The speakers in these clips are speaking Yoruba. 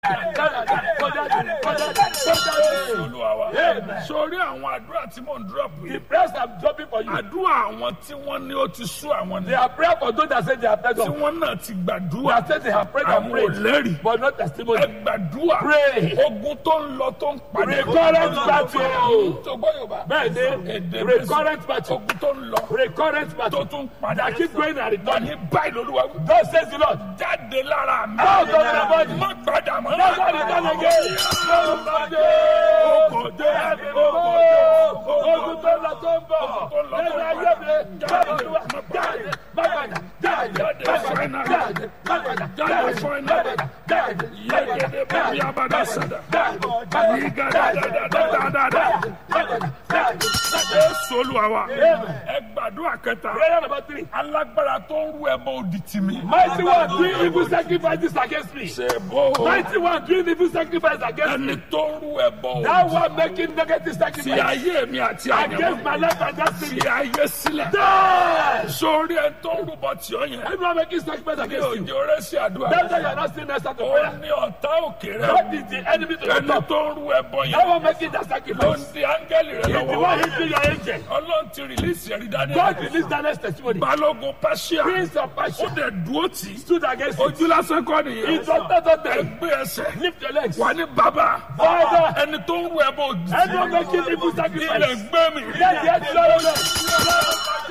Olúwa wa. Amen. Sórí àwọn àdúrà tí mò ń drop The yìí. prayers I'm dropping for you. Àdúrà àwọn tí wọ́n ní ó ti sú àwọn They ní. are prayer for those that say they are prayed Tí of. wọ́n náà ti They gbàdúrà. have said they have prayed and Àwọn ò prayed, lẹ́rìí. but not Ẹ testimony. gbàdúrà. Pray. Ogun tó ń lọ tó ń padà. Recurrent battle. Tó gbọ́ Yorùbá. Bẹ́ẹ̀ni, Èdè recurrent battle. Ogun tó ń lọ. Recurrent Tó battle. tún padà. That keep going and returning. Ní báyìí lolúwa wí. God says the Lord. Jáde lára mi. Out of my body. Má padà mọ́. Never return again. Nobody. Ogun tó ń lọ. Ogun tó lọ tó ń bọ̀. Lẹ́nu ayé mi. Jáde, jáde, mágbàdà, jáde, mágbàdà, jáde, mágbàdà, jáde, mágbàdà, jáde, Yegede bẹ́ẹ̀ bí abada sada. jáde, Yiga da da da da da da da. mágbàdà, jáde. Jésù Olúwa wa. Ẹ gbàdúrà kẹta. Prayer number three. Alágbára tó ń rú ẹbọ òdì tì mí. Mighty one doing evil sacrifices against me. Ṣé bó Mighty one doing evil sacrifices against me. ẹni tó ń rú ẹbọ That òdì one making negative ti sacrifice ayé mi àti against àyẹ̀wò my life and destiny. fi ayé sílẹ̀. Die! Sórí ẹ tó ń rúbọ tí ó yẹn. Everyone making sacrifice Ní against you. òjò rẹ̀ sí àdúrà. That's why you are not seeing answer to Ó prayer. ní ọ̀tá òkè rẹ̀. That is the enemy to the Ẹni top. tó ń rú ẹbọ That yẹn. one making that Ló sacrifice. ń di áńgẹ́lì rẹ̀ The lọ́wọ́. one hitting your angel. Ọlọ́run ti rìlíìsì ẹ̀rí dání. God released that next testimony. Balógun Pẹ́ṣíà. Prince of Ó Persia dẹ̀ dúró tì í. stood against you. Ojú lásán kọ́ nìyẹn. It was not of them. Ẹgbẹ́ ẹsẹ̀. Lift your legs. Wà ní bàbá. Father, Ẹni tó ń rú ẹbọ òdì. anyone making evil Ilẹ̀ sacrifice. gbé mi. Let the earth swallow them.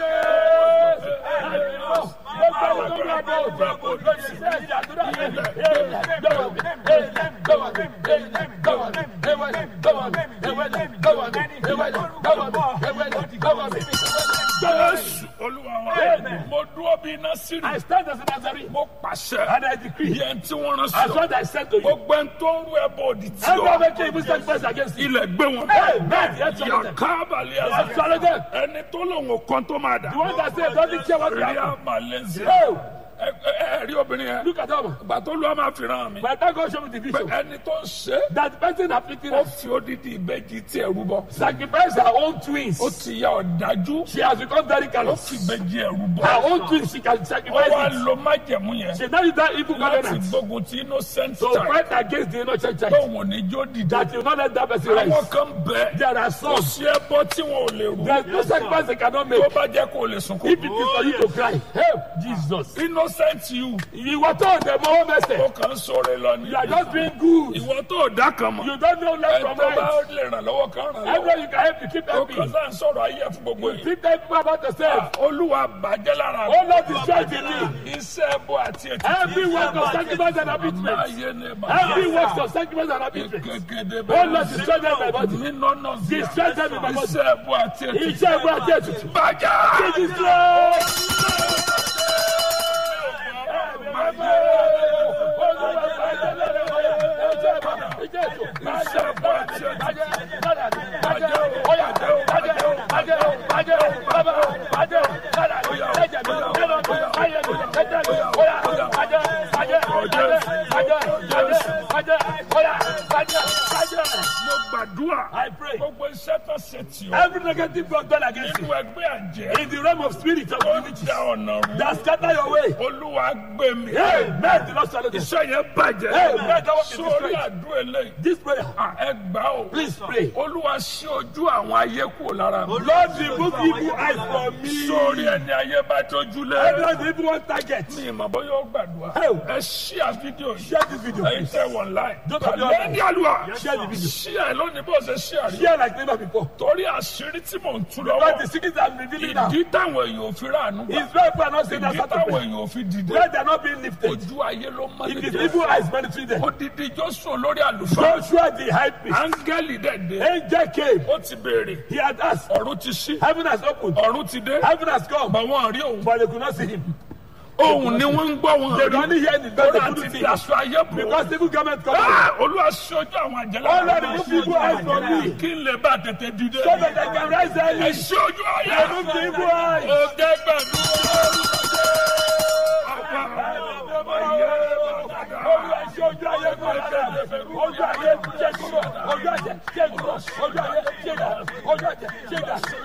Jésù Olúwa wa. Mo dúró bí iná sírì. I stand as a Nazarene Mo pàṣẹ. and I decree Yẹn tí wọ́n rán as sí ọ. what I said to you. Gbogbo ẹni tó ń rú ẹbọ òdì tí Everyone ọ. making evil sacrifice against you. Ilẹ̀ gbé wọn. Amen. The earth swallow them. Yàká balẹ̀ The earth àṣà. swallow them. Ẹni tó lòun ò kan tó máa dà. The one that said doesn't care what will Rí happen. àmàlẹ́sẹ̀. Oh, Ẹ ẹ ẹ rí obìnrin yẹn. look at them. Ìgbà tó lọ́ọ́ máa fi ràn mí. By the time God showed me the Pé vision, ẹni tó ń ṣe é, that person afflicting ó us fi odidi ìbejì tí ẹ̀rú bọ́. sacrificed her own twins. Ó ti ya ọ̀dájú. She has become very Ó callous. fi ìbejì ẹ̀rú bọ́. Her own twins, she can Ó sacrifice wá it. lo májẹ̀mú yẹn She now use that evil láti covenant gbógun ti innocent to child. fight against the innocent child. Tóun ò ní jó dìde. That you not let that person Àwọn rise. kan bẹ̀. There are Kò some. sí ẹbọ tí wọn ò lè rú. There's no sacrifice they cannot make. Tó bá jẹ́ kó o lè sunkún. If it is for you to cry, help Jesus. Innocent you. Ìwọ tó ọ̀dẹ̀ mọ́ ọ́ Ó mẹ́sẹ̀. kàn ń sọ̀rọ̀ lọ ní. You are just being good. Ìwọ tó dá kan mọ̀. You don't know left Ẹ from tó bá right. lè ràn lọ́wọ́ kan ràn lọ́wọ́. Everyone you can help, you keep Ó helping. kàn sáà ń sọ̀rọ̀ ayé fún gbogbo yìí. Keep telling people about yourself. Olúwa bàjẹ́ lára mi. Oh Lord, destroy the me. Iṣẹ́ ẹbọ àti ètùtù. Every work of sacrifice and abasement. Ayé ni màá. Every work of sacrifice and abasement. Gẹ́gẹ́dẹ́ Oh Lord, destroy them in my body. Nínú náà sí. Destroy them in my body. Iṣẹ́ ẹbọ àti ètùtù. Iṣẹ́ ìwé àti ètùtù. Bàjẹ́. Be destroyed. Mo gbàdúrà. I pray. Gbogbo iṣẹ́ tó ṣe tì ọ́. Every negative work done against Nínú you ẹgbẹ́ àjẹ́. in the realm of spirit of Ó divinity da ọ̀nà rú. that scatter your way. Olúwa gbé mi. Amen. The Lord swallow them. Iṣẹ́ yẹn bàjẹ́. Amen. That one is Sórí destroyed. àdúrà eléyìí. This prayer, À, Ẹ gbà ó. please pray. Olúwa ṣí ojú àwọn ayé kúrò lára mi. Lord, remove evil eyes from me. Sórí ẹni ayé bá tójú lé. Everyone, evil one target. Mi ìmọ̀ bóyá ó gbàdúrà. Hey. Ẹ ṣí à fídíò yìí. Share this video, Ẹyin please. tẹ wọ̀n láì. Don't be Lẹ́ni àlùwà. Share the video. Ṣí ẹ lónìí bó ṣe ṣí àrí. Share like never before. Torí àṣírí tí mò ń tú But the lọ́wọ́. secret I'm revealing now Ìdí táwọn èèyàn ò fi ráàánú gbà. is why people are not saying that Ìdí sort of táwọn prayer. èèyàn ò fi dìde. Where they are not being lifted. Ojú ayé ló mọ́ It is nídìí. evil eyes monitoring them. Odidi Joshua lórí àlùfáà. Joshua the high priest. Áńgẹ́lì dẹ̀dẹ̀. Angel came. Ó ti béèrè. He had asked. Ọ̀run ti ṣí. Heaven has opened. Ọ̀run ti dé. Heaven has come. Bọ̀ wọ́n rí òun. But they could not see him. Ohun ni wọ́n ń gbọ́ wọn They rí. could only hear him. But they Lọ́dà couldn't ti see fi him. aṣọ ayé bò. Because evil garment covered him. Ah, Olúwa ṣí ojú àwọn àjẹlá. Oh Lord, remove evil eyes from me. Kí n lè bá tètè dìde. So that I can rise Ẹ early. ṣí ojú ayé. Remove the evil eyes. Ó jẹ́ gbàdúrà. Olúwa ṣe ojú ayé kúrò lára mi. Ojú ayé ṣe kúrò. Ojú ayé ṣe kúrò. Ojú ayé ṣe dà. Ojú ayé ṣe dà.